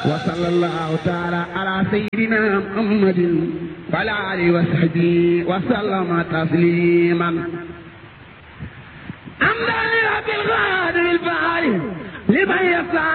وصلى الله تعالى على سيدنا محمد وعلى آله وصحبه وسلم تسليما حمدا لرب الغادر الفعال لمن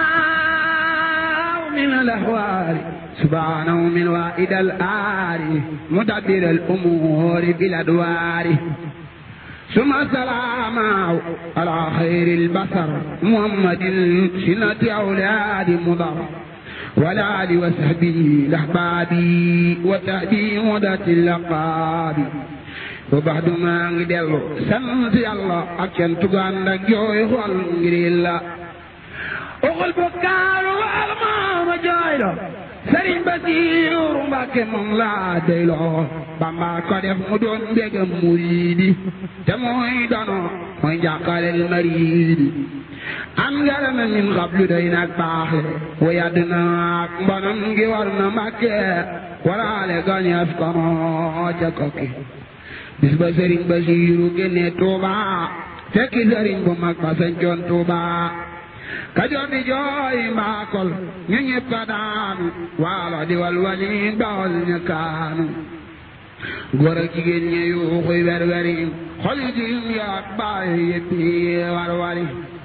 يسعى من الأحوال سبحانه من وائد الآل مدبر الأمور بالأدوار ثم السلام على خير البشر محمد سنة أولاد مضر ولا آل وصحبه الأحباب وتهدي مدة اللقاب وبعد ما ngi dellu sant yàlla ak cant gu ànd ak jooy xol ngir yàlla oxul bokkaalu wal maama jooy la sëriñ Basiiru Mbàkke moom laa doyloo Bamba ko def mu doon mbégam muriidi te mooy dono mooy njàqalel mariidi am ngara na min xablu day nag baaxe wa yàdd naak mbonam ngi war na Mbàkke waraale gañeef kono ca kokki bis ba sëriñ Basiiru génne Tuuba fekki sëriñ bu mag ba sañcoon Tuuba Kajoor di jooy mbaakol ñu ñëpp a daanu waalo di walwali bawol ñu kaanu góor ak jigéen ñi yuuxuy werweri xoli jiim yaak baay yëpp warwari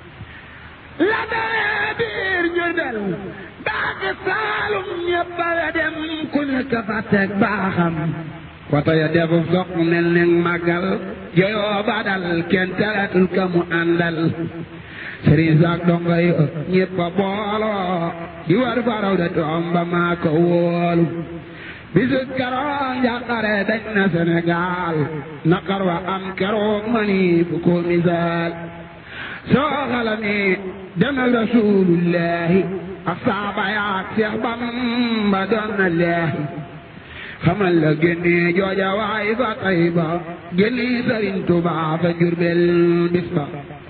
la dalee biir Jurbel baaki Saalum ñëpp a dem ku nekk fa teg baaxam wata ya defu soq mel ne màggal joyoo badal kenn teratul ka mu àndal sëriñ saak donga yi ñëpp a booloo di war faraw de toom ba maa ko wóolu bisu keroog njàqare dañ na Sénégal naqar wa am keroog mani fu ko misaal soo xalami demal rasulullahi ak saaba yaak Seex Bamba doon na leehi xamal la génne jooja waay fa Tayba génne Sëriñ Tuubaa fa Jurbel bis ba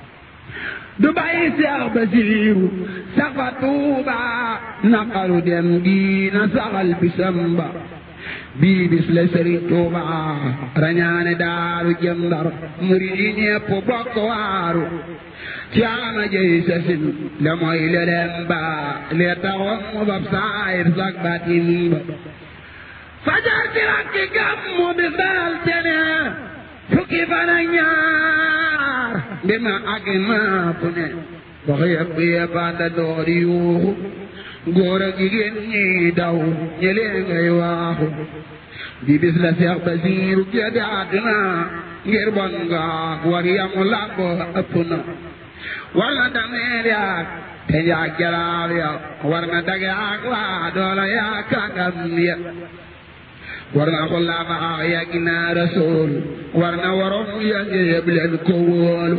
du bàyyi Seex Basiiru sax fa Tuuba naqaru dem diina saxal bisam ba bii bis la Sëriñ Tuuba rañaane daaru jëm Ndar murid yi ñépp bokk waaru ci ama jëy sasin la mooy lelem ba lee taxoon mu fab saayir sak batin ba fajar ci rakki gàmmu bis dal tene fukki fan ak ñaar mbir ma àgg naa fu ne wax yëpp yëpp ànda door yuuxu góor ak jigéen ñi daw ñëlee ngay waaxu di bis la Seex Basiiru gédde àdduna ngir bon nga war yamu làmb ëpp na war na dameer yaak te njaag jalaal ya war na dage ak waa doola yaa kàngam ya war na xullaama a yàgg naa rasool war na waroom yange yëpp leen ko wóolu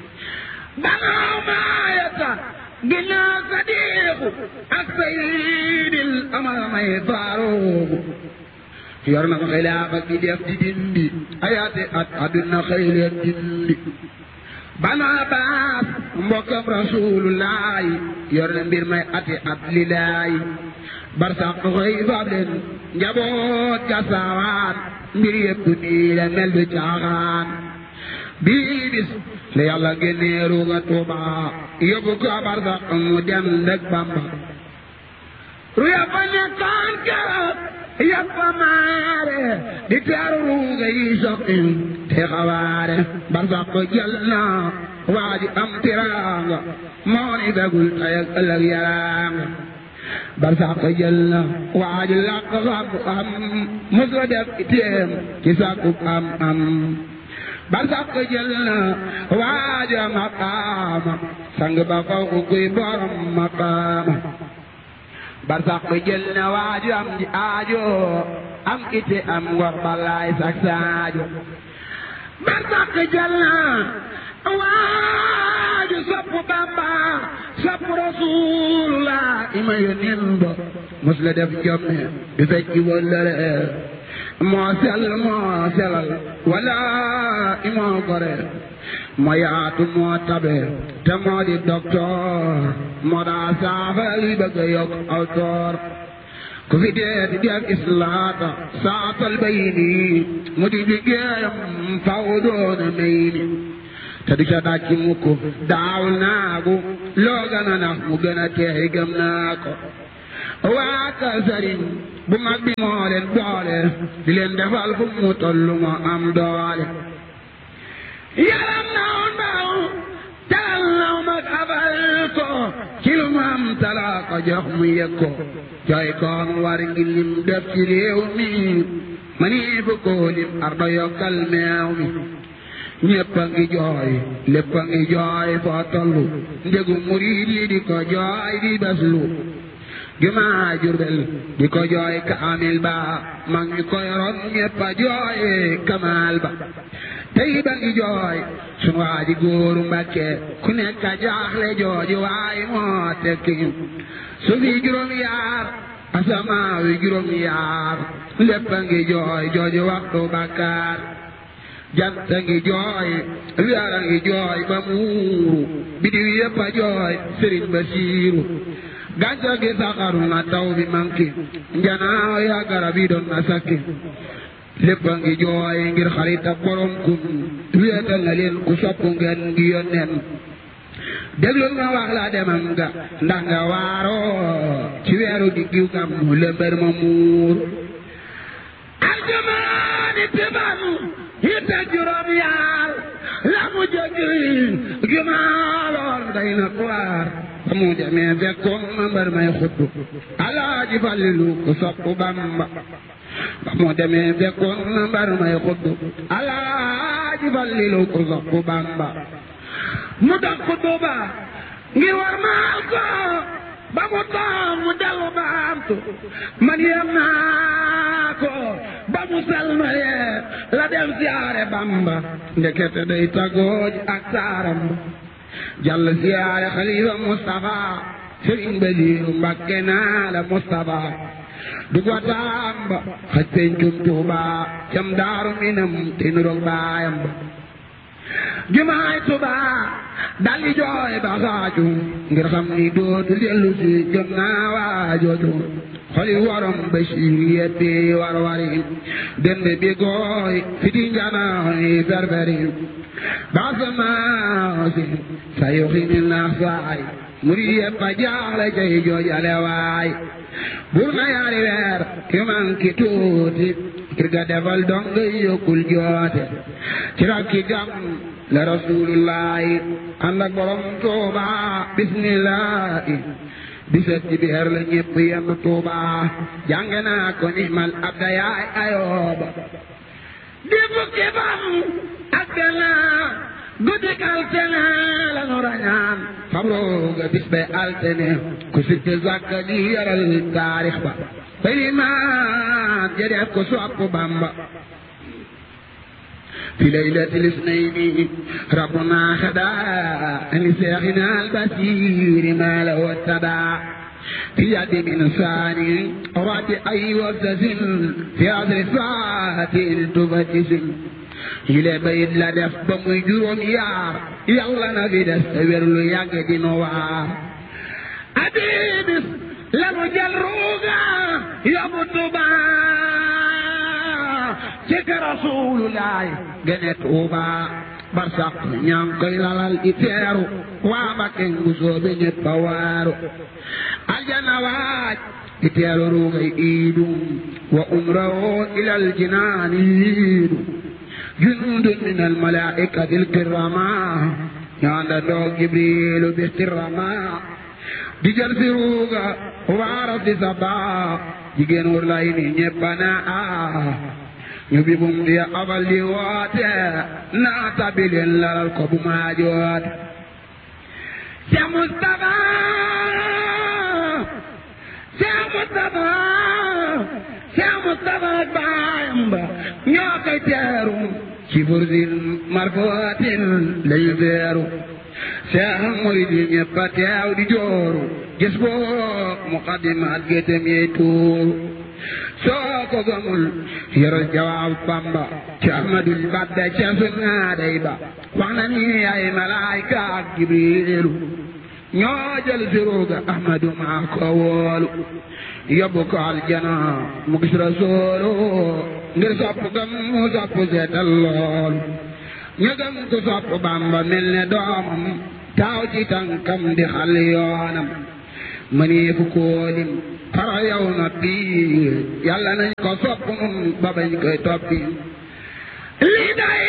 banaaw maayata ginnaaw sadiiqu ak sayyidil amal may faaruuqu yor na xilaafa gi def di dindi ayaate at aduna xëy leen dindi banaa baas mbokkam rasuulullaahi yor na mbir may ati at lilaahi barsax xëy faab leen njaboot ga saawaan mbir yëpp nii la mel du caaxaan bii bis la yàlla génnee ruuga Tuuba yóbbu ko barsax mu dem ndëg Bamba ru yàppa nekkaan keroog yàppa maare di teeru ruuga yi soqi te xawaare barsax ko jël na waa ji am tiraanga moo ni begul tey ak ëllëg yaraanga barsax ko jël na waa ji làq xam am mos la def itéem ci sàkku am am barsax ko jël na waa ji maqaama sang ba faw ku kuy borom maqaama barsax ko jël na waa ji am ji aajo am ite am ngor balaay sak saajo barsax ko jël na waaju sopp Bamba sopp Rasulullah ima yónneen ba mos la def jomme di fecc wëllëre moo sell moo selal wala imoo gore moo yaatu moo tabe te moo di docteur moo daa saafara luy bëgg a yokk aw toor ku fi dee di def islaata saatal bay nii mu di liggéeyam faw doona may ni te du ca dàcc mukk daawul naagu loo gën a nax mu gën a teey gëm naa ko waa ka sëriñ bu mag bi moo leen boole di leen defal fu mu tollu moo am doole yaram naw ndaw talal naw mag abal ko ci lu mu am talaa ko jox mu yëg ko jooy koon war ngi lim def ci réew mi ma nii fu ko lim ardo yokkal meew mi ñépp a ngi jooy lépp a ngi jooy foo tollu njëgu murid yi di ko jooy di beslu jumaa Jurbel di ko jooy kaamil ba mag ñi ko yoroon ñépp a jooy kamaal ba tey ba ngi jooy sunu waa ji góoru Mbàkke ku nekk a jaaxle jooji waay moo tekki su fi juróom yaar asamaaw yi juróom yaar lépp a ngi jooy jooji waxtu bakkaar jant a ngi jooy weer a ngi jooy ba muuru bidiw yépp a jooy sëriñ Basiiru gàncax gi saxaru na taw bi manki njanaaw ya garab yi doon na sakki lépp a ngi jooy ngir xarit ak borom kun wéetal na leen ku sopp ngeen ngi yónneen déglul ma wax la demam nga ndax nga waaroo ci weeru diggiw gam mu lëmbër ma muur aljamaani tiban yitte juróom yaar la mu jëggi jumaaloon day na waar ba mu demee fekkoon ma mbër may xutbu alaaji Fallilu ku sopp Bamba ba mu demee fekkoon ma mbër may xutbu alaaji Fallilu ku sopp Bamba mu dox xutbu ba ngir war maal ko ba mu toog mu dellu baamtu man yem naa ko ba mu salmalee la dem siyaare Bamba ndekete day tagooj ak saaram jàll siyaare xalifa Mustafa Sëriñ Basiiru Mbàkke naa la Mustafa du ko tàmba xaj pencum Tuuba cam daaru minam te nuroog baayam ba jumaay Tuuba daldi jooy ba xaaju ngir xam ni dootu dellu si jëm naa waajooju xoli warom Basiir yeppi war wari dend bi gooy fiti njanaayi ferferi basamaasin sa yoxi ni naax saay muri yeppa jaaxle cay joojale waay bur na yaari weer yu manki tuuti ngir ga defal dong yokkul joote ci rakki gam la rasulullahi ànd ak borom tuuba bismillahi bisat ci biir la ñépp yenn tuuba jàng naa ko nimal abda yaay ayooba di fukki fan ak benn guddi altene la nu rañaan fabrooga bis be altene ku sitte zakka di yaral taarix ba balimaan ja def ko sopp Bamba في ليلة الاثنين ربنا خدا لشيخنا البصير ما له اتبع في يد من ثاني رد أي وفدس في عصر ساعة التفتس إلى بيت لا دف بمي جروم يار يلا نبي دستور لو ياك دي نوار أبيبس لمو جل روغا يبطبا cek rasulullaay gene tuuba barsax ñaa ngi koy lalal i teeru waa Mbakke ngu soobe ñépp a waaru aljana waaj i teeru ruugay iidu wa umrahu ilal jinaani yiidu jundun min al malaikati al kirama ñaanda ndoog jibrilu bistirama di jël si ruuga waara si sabaa jigéen wur lay ni ñépp a naa ñu bi bum di abal di woote naa tabi leen lalal ko bu maa joot Cheikh Moustapha Cheikh Moustapha Cheikh Moustapha ak baayam ba ñoo koy teeru ci fursin marfootin lañu teeru Cheikh murid yi ñëpp a teew di jooru gis boo muqaddimaat gétem yey tuuru soo ko gëmul yoral jawaab Bamba ci Ahmadul Badda ca sunnaaday ba wax na ni ay malaayka ak Jibriilu ñoo jël siruuga Ahmadu maa ko woolu yóbbu ko aljana mu gis Rasuulu ngir sopp gam mu sopp seetal loolu ñu gëm ko sopp Bamba mel ne doomam taaw ci tànkam di xal yoonam mënee fu koolim xara yow na biir yàlla nañ ko sopp nun ba bañ koy toppi lii day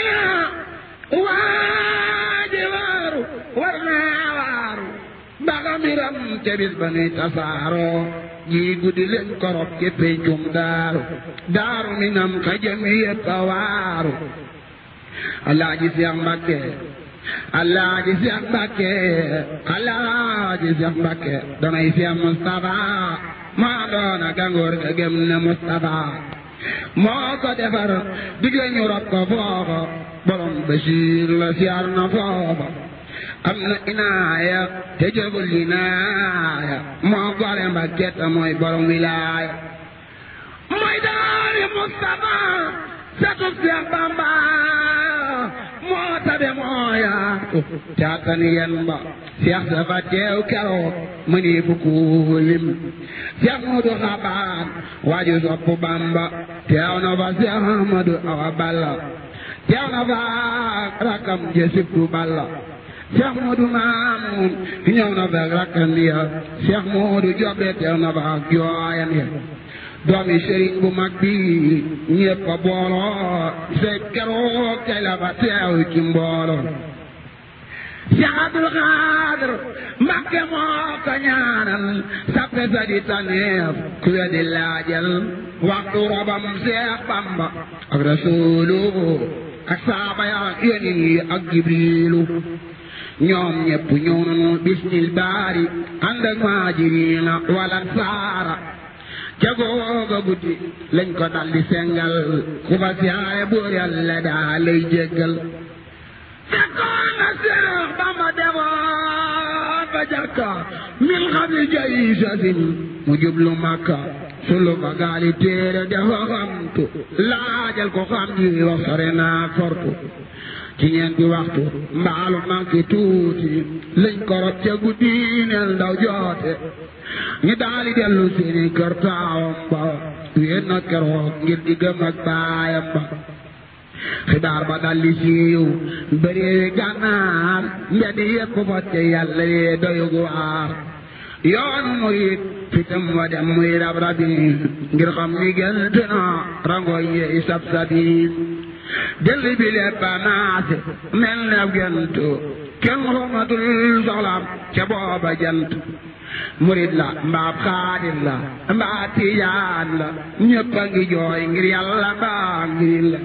waaji waaru war naa waaru baga miram te bis ba nuy tasaaroo jii guddi leen korop ci pencum daaru daaru minam ka jëm yépp a waaru alaaji Seex Mbàkke alaaji Seex Mbàkke alaaji Seex Mbàkke danay Seex Mustafa maa doona gangoor ga gëm ne Mustafa moo ko defar digle ñu rob ko foofa borom Basiir la siyaar na foofa am na inaaya te jëgul inaaya moo gore Mbàkke te mooy borom wilaaya mooy daari Mustafa satub Seex Bamba moo tabe moo yaatu caatani yen ba Seex dafa teew keroog mëni fu kuulim Seex Moodu Xabaan waaju sopp Bamba teew na fa Seex Ahmadu Awa Balla teew na fa rakam je sibtu Balla Seex Moodu Maamun ñëw na fa rakam ya Seex Moodu Jobe teew na fa jooyam ya doomi sëriñ bu mag bi ñépp a booloo say keroog kay la fa teew ci mbooloo Seex Abdul Xaadir Mbàkke moo ko ñaanal sappe sa di taneef ku wedi laajal waxtu robam Seex Bamba ak Rasuulu ak saaba ya yonin yi ak Jibriilu ñoom ñépp ñëw nañu bismil baari ànd ak maajiriina wala saara ca googa guddi lañ ko daldi sengal ku fa siyaare buur yàlla daa lay jéggal fekkoon na Seex Bamba demoon ba jàkka min xabli jay sasin mu jublu Makka sulu fa gaali téere dafa xamtu laajal ko xam ji wax sore naa fortu ci ñeenti waxtu mbaalu manqué tuuti lañ ko rob ca guddi neel ndaw joote ñu daali dellu seeni kër taawam ba wéet na keroog ngir di gëm ak baayam ba xibaar ba daldi siiw bëreewi gànnaar mbedd yépp fa te yàlla yee doyug waar yoonu murit fitam wa dem muy rab rabi ngir xam ni gënt na rangoy yi sab sabi dëll bi lépp a naase mel ne gent kenn xamatul soxlaam ca booba jant murit la mbaab xaadir la mbaa tijaan la ñëpp a ngi jooy ngir yàlla mbaa ngir la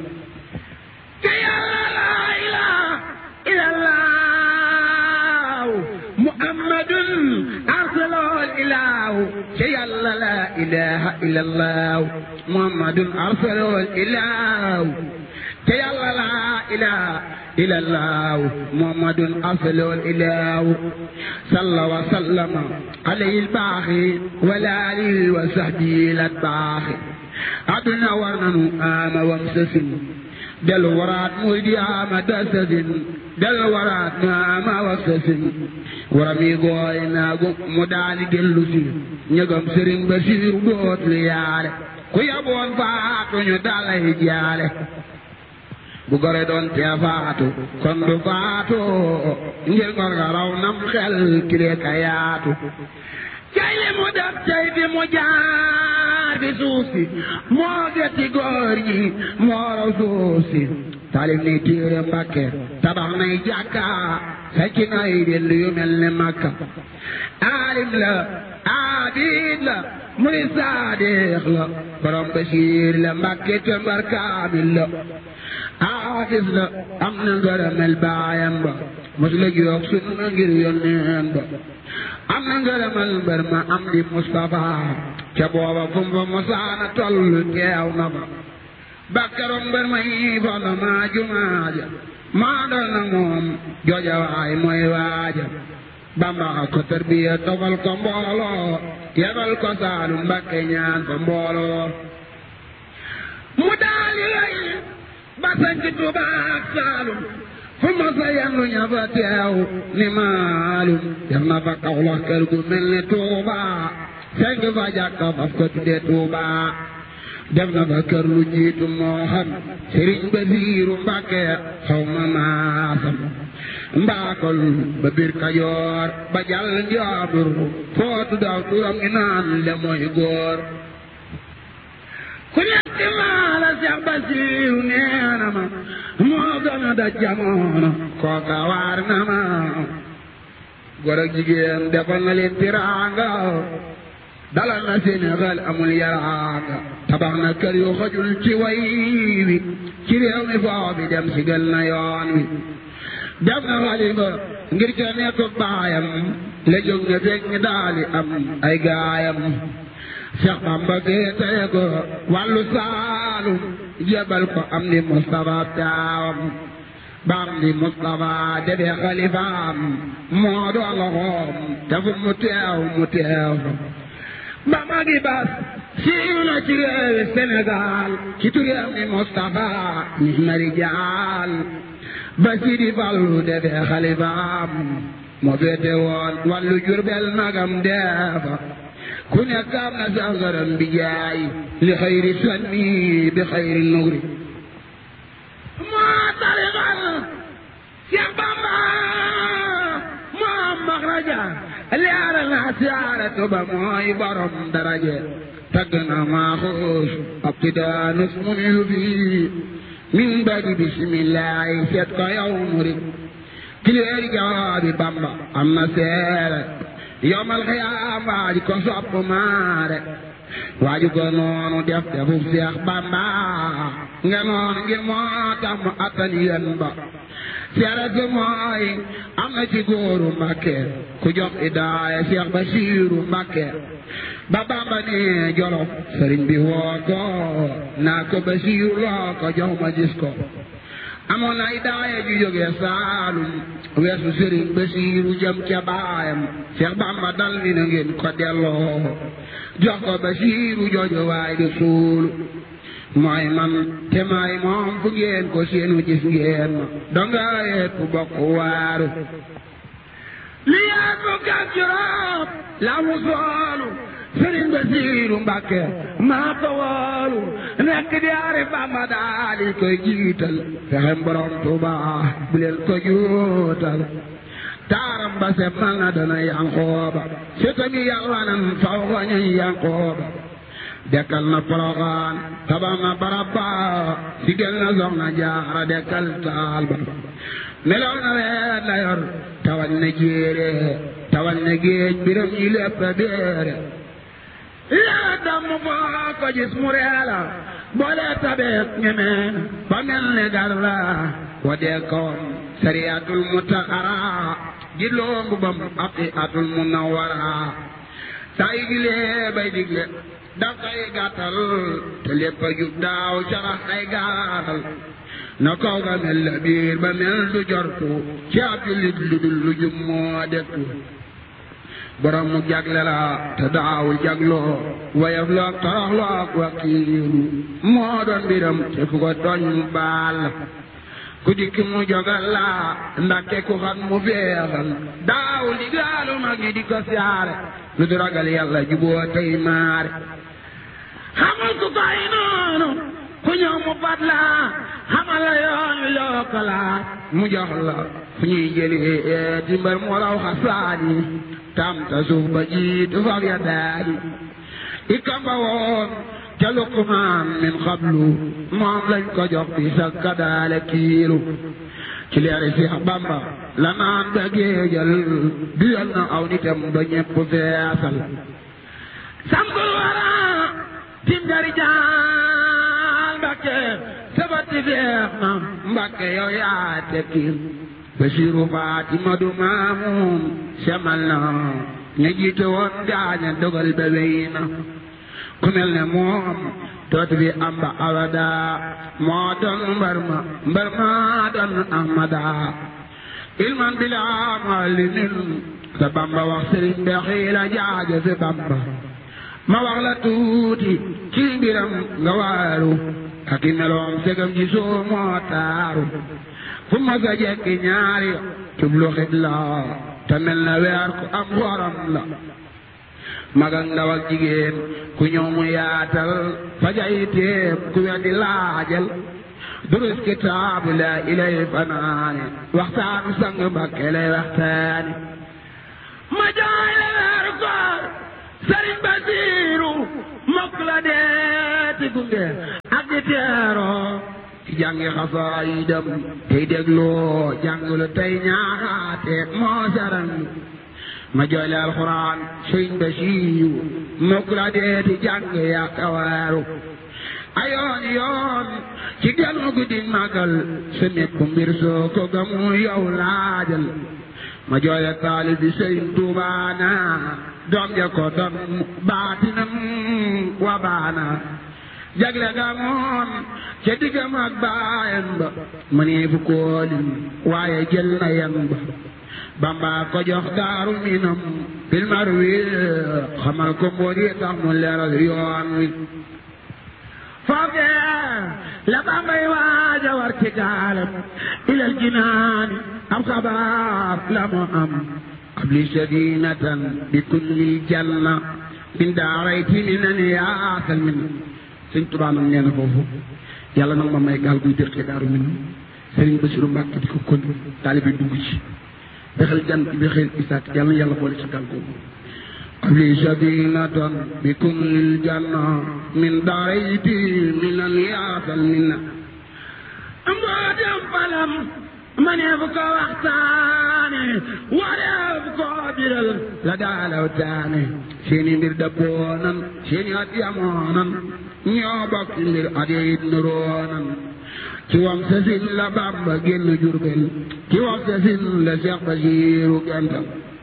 te yàlla laa ilaaha illallah muhammadun arsalol ilaahu te yàlla laa ilaaha illallah muhammadun arsalol ilaahu te yàlla laa ilaaha illallah muhammadun arsalol ilaahu salla wa sallama alayhi albaaxi wala alihi wa sahbihi latbaaxi aduna war nanu ama wam sasin del waraat muy di ama dasasin del waraat mu ama wam sasin waram yi gooy naagu mu daali dellu si ñëgam sëriñ ba siiru dootul yaale ku yaboon faatu ñu dalay jaale bu gore doon tee faatu kon du faatu ngir ngor nga raw nam xel kile ka yaatu cay li mu def cay fi mu jaar fi suuf si moo getti góor ñi moo raw suuf si talif ni téere Mbàkke tabax nay jàkka fekki nay dell yu mel ne Makka aalim la aabid la muy saadiq la borom Basiir la Mbàkke te mbar kaamil la aafis la am na ngërëmel baayam ba mos la jox sunna ngir yónneen ba am na ngërëmal mbër ma am di Mustafa ca booba fu mu fa mosaana toll teew na fa bakkaroom mbër ma yi fondo maa jumaaja maa doon na moom jooja waay mooy waaja Bamba ko tarbiya tofal ko mbooloo yebal ko Saalum Mbakke ñaan fa mbooloo mu daali lay ba sanc Tuubaa ak Saalum fu ma sa yendu ña fa teew ni maalum def na fa Kawlax kër gu mel ni Tuuba senk fa jàkka faf ko tudde Tuuba def na fa kër lu jiitu moo xam Sëriñ Basiiru Mbàkke xaw ma maasam mbaakol ba biir kajoor ba jàll njaabur footu daw turam ngi naan le mooy góor ku nekk maa la Seex Basiiru nee na ma moo gën a da jamono kooka waar na ma góor ak jigéen defal na leen tiraanga dalal na Sénégal amul yaraanga tabax na kër yu xajul ci way wi ci réew mi foo bi dem si gël na yoon wi def na xalifa ngir ca nekk baayam la jóg na fekk ñi daali am ay gaayam Cheikh Bamba féetee ko wàllu saalum jébal ko am di Moustapha taawam baam di Moustapha defee xalifaam moo doon loxoom te fu mu teew mu teew ba magi bas siiw na ci réewi Sénégal ci turam ni Moustapha ni mari jaal ba Sidi Fallu defee xalifaam moo féete woon wàllu Jurbel magam deefa ku nekk am na sangaram bi jaay li xayri sanni bi xayri nugri moo tarixal Seex Bamba moo maxraja leera na siyaaratu ba mooy borom daraje tagg na maaxuus abtidaanus mun yu bi min badi bisimillahi seet ko yow murid kileeri jawaabi Bamba am na seere yowmal xiyaam waaju ko sopp maare waaju ko noonu def defub Seex Bamba nga noonu ngir moo tax mu attan yéen ba seere si mooy am na ci góoru Mbàkke ku jox idaaya Seex Basiiru Mbàkke ba Bamba ne Jolof sëriñ bi woo ko naa ko Basiiru loo ko jox ma gis ko amoon na idaaya ju jógee Saalum weesu sëriñ Basiiru jëm ca baayam Seex Bamba dal ni na ngeen ko delloo jox ko Basiiru jooju waay di suulu mooy man te may moom fu ngeen ko seenu gis ngeen ma donga yeet ku bokk waaru li yeet bu kat juróom la mu soolu sëriñ Basiiru Mbàkke maa ko woolu nekk di ari Bamba daal di koy jiital fexem borom Tuuba bu leen ko juutal taaram ba se mal na dana yankooba setami yalwanan faw ko ñuy yankooba dekkal na Poroxaan tabax na barab ba sigel na Soxna Jaara dekkal taal ba melow na weet la yor tawal na jéere tawal na géej biram yi lépp a béere yaa damm foo ko gis mu reela boole tabeek ñeme ba mel ne gar la wa dee kawam sariyatul mutahara ji loongu bam aqi atul munawara saa yi gilee bay digle daf koy gàttal te lépp a jub daaw carax ay gaatal na kaw ga mel la biir ba mel du jortu ci ab jullit lu dul lu jub moo dettu borom mu jagle la te daawul jagloo wayaf loog torox loog wakiiru moo doon mbiram te fu ko tooñ mu baal ku dikki mu jogal la ndakke ku xam mu feexal daawul di gaalu mag yi di ko siyaare lu du ragal yàlla juboo tey maare xamul ku koy noonu ku ñëw mu fat la xamal la yoon wi loo ko laaj mu jox la fu ñuy jëlee dimbal mu raw xasaani tam ta suuf ba jiitu fab ya daali ikamba woon ca Luqmaan min xablu moom lañ ko jox bi sa kadaale kiilu ci leeri Seex Bamba la naan ba géejal duyal na aw nitam ba ñépp feesal sambul wara tim dari jaal Mbàkke sabati feex na Mbàkke yow yaa tekkil Basiiru Faatima du Maamun semal na ña jiite woon gaaña dogal ba wéy na ku mel ne moom dootu fi am ba abada moo doon mbar ma mbar ma doon ahmada ilman bila malimin sa Bamba wax sëriñ be xiila jaaje fi Bamba ma wax la tuuti ci mbiram nga waaru ak i meloom segam ji soo moo taaru fu ma sa jekki ñaari jublu xibla te mel na weer ku am xoram la mag ak ndaw ak jigéen ku ñëw mu yaatal fajay téeb ku weddi laajal durus kitaabu la ilay fanaane waxtaanu sang Mbakke lay waxtaane ma jaay la weeru koor Sëriñ Basiiru mokk la deeti gunge ak di teeroo ci jàngi xasaayidam tey dégloo jàngulu tey ñaaxaate moo saran ma jooy la alxuraan Sëriñ Basiiru mokk la deeti jàng yaa kawaaru ayoon yoon ci genn guddi màggal sa nekku mbir soo ko gamu yow laajal ma jooya taalib bi Sëriñ Tuubaana doom ja ko doon baatinam wa baana jagle ga moom ca diggam ak baayam ba mu ne fu koolim waaye jël na yan ba Bamba ko jox daaru minam filmar wi xamal ko mboor yi tax mu leeral yoon wi foofee la Bambay waaja war ci gaalam ilal jinaani am xabaar la mu am qabli sadinatan bi kulli janna min daarayti minan yaasal min sëñ Tuubaa nag nee na foofu yàlla nag ma may gaal guy dëkkee daaru min Sëriñ Basiru Mbàkke di ko kon taalibe dugg ci bexel jan bi xel isaak yàlla na yàlla boole ci gaal googu qabli sadinatan bi kulli janna min daarayti minan yaasal min mbootem falam ma ne bu ko waxtaane waree bu ko biral la daalaw taane seeni mbir dabboonan seeni at yamoonan ñoo bokk mbir at yit nuroonan ci wam sasin la Bàmba génn Jurbel ci wam sasin la Seex Basiiru gental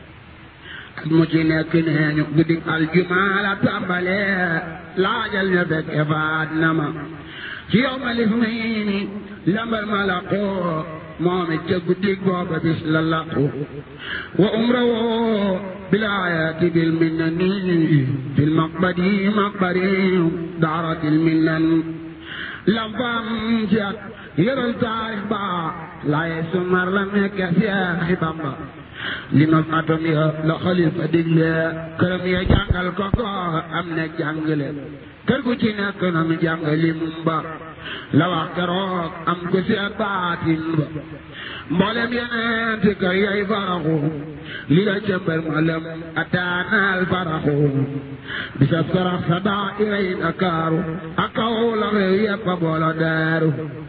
at mu ci nekk neeñu guddi aljumaa la tàmbale laajal ña fekke faat na ma ci yow ma lif nii lambar ma laqoo moom it ca guddig booba bis la laqu wa umra woo bilaayati bil minnani fil maqbadi maqbari daaratil minnan lam fam ci at yëral taarix ba laaye sumar la nekk Seex Bamba li nos atom ya la xalifa digle këram ya jàngal ko ko am ne jàngale kër gu ci nekk na mu jàngali mumba la wax keroog am ko seet baatin ba mboolem yeneen ti kër yay faraxu li la cëmbar ma lëm ataanaal faraxu bisab sarax sa daa iray Ndakaaru ak kaw la réew yépp a boolo daaru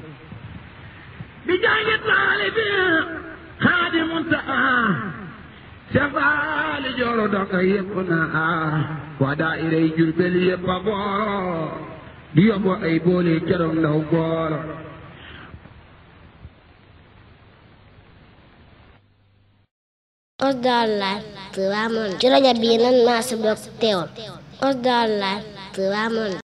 bi jàngit laali bi xaadi muntaxa sefaali jooro donga yépp na a waa daa iray Jurbel yépp a boolo di yóbbu ay boole keroog ndaw boolo Osdar Live Touba Monde ci rajo bi nan maa sa bokk teewal Osdar Live Touba Monde